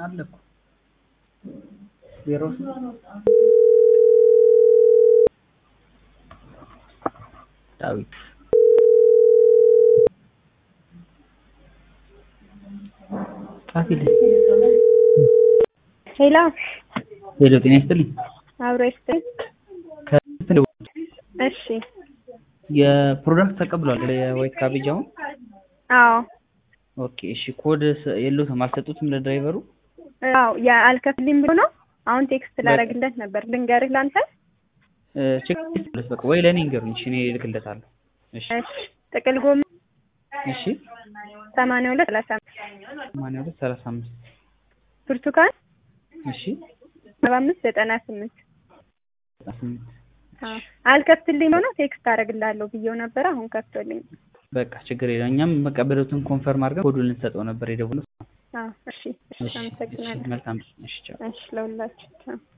አለ እኮ ዜሮ ዳዊት ጻፊልኝ። ሄሎ ሄሎ ጤና ይስጥልኝ። አብሮ ይስጥልኝ። ከስንት ነው? እሺ የፕሮዳክት ተቀብሏል የዋይት ካቤጅ አሁን? አዎ ኦኬ እሺ። ኮድ ስ- የለውም አልሰጡትም ለድራይቨሩ? አዎ የአልከፍልም ብሎ ነው። አሁን ቴክስት ላደርግለት ነበር። ልንገርህ ላንተ። እ፣ ቼክ ሊስት በቃ ወይ ለእኔ ንገሩኝ። እሺ እኔ እልክለታለሁ። እሺ እሺ ጥቅል ጎመን እሺ። ሰማንያ ሁለት ሰላሳ አምስት ሰማንያ ሁለት ሰላሳ አምስት ብርቱካን እሺ። ሰባ አምስት ዘጠና ስምንት ዘጠና ስምንት አዎ አልከፍትልኝ ብሎ ነው። ቴክስት አደርግልሃለሁ ብዬው ነበረ። አሁን ከፍቶልኝ። በቃ ችግር የለም። እኛም መቀበሉትን ኮንፈርም አድርገን ኮዱን ልንሰጠው ነበር የደወለው። አዎ እሺ እሺ እሺ፣ እሺ፣ አመሰግናለሁ። መልካም እሺ፣ ቻው። እሺ ለሁላችሁ ቻው።